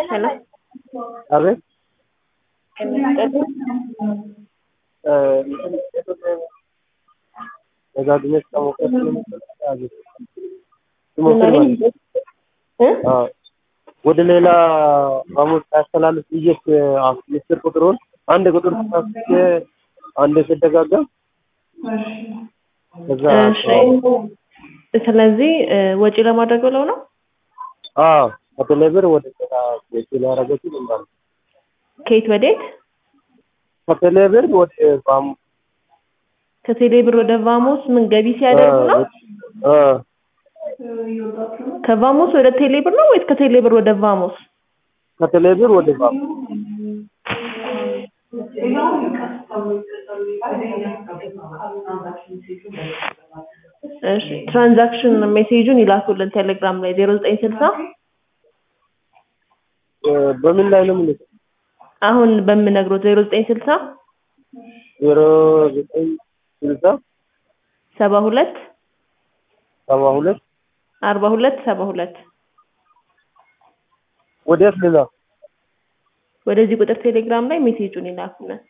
ሄሎ አቤት ደጋግሜ ስጠሞከር ወደ ሌላ ሐሙስ ሳያስተላልፍ ብዬ ምስጢር ቁጥሩን አንድ ቁጥር ተሳስቼ አንድ ስደጋገም ከዛ እሺ ስለዚህ ወጪ ለማድረግ ብለው ነው አዎ ከቴሌ ብር ወደ ሌላ ቴሌ ያደረገችው እንዳለ ከየት ወዴት ከቴሌ ብር ወደ ባሙ ከቴሌ ብር ወደ ቫሞስ ምን ገቢ ሲያደርጉ ነው አ ከቫሞስ ወደ ቴሌ ብር ነው ወይስ ከቴሌ ብር ወደ ቫሞስ ከቴሌ ብር ወደ ባሙ እሺ ትራንዛክሽን ሜሴጁን ይላኩልን ቴሌግራም ላይ ዜሮ ዘጠኝ ስልሳ በምን ላይ ነው የምልከው? አሁን በምነግሮት ዜሮ ዘጠኝ ስልሳ ዜሮ ዘጠኝ ስልሳ ሰባ ሁለት ሰባ ሁለት አርባ ሁለት ሰባ ሁለት ወዴት ልላ ወደዚህ ቁጥር ቴሌግራም ላይ ሜሴጁን ይላኩልን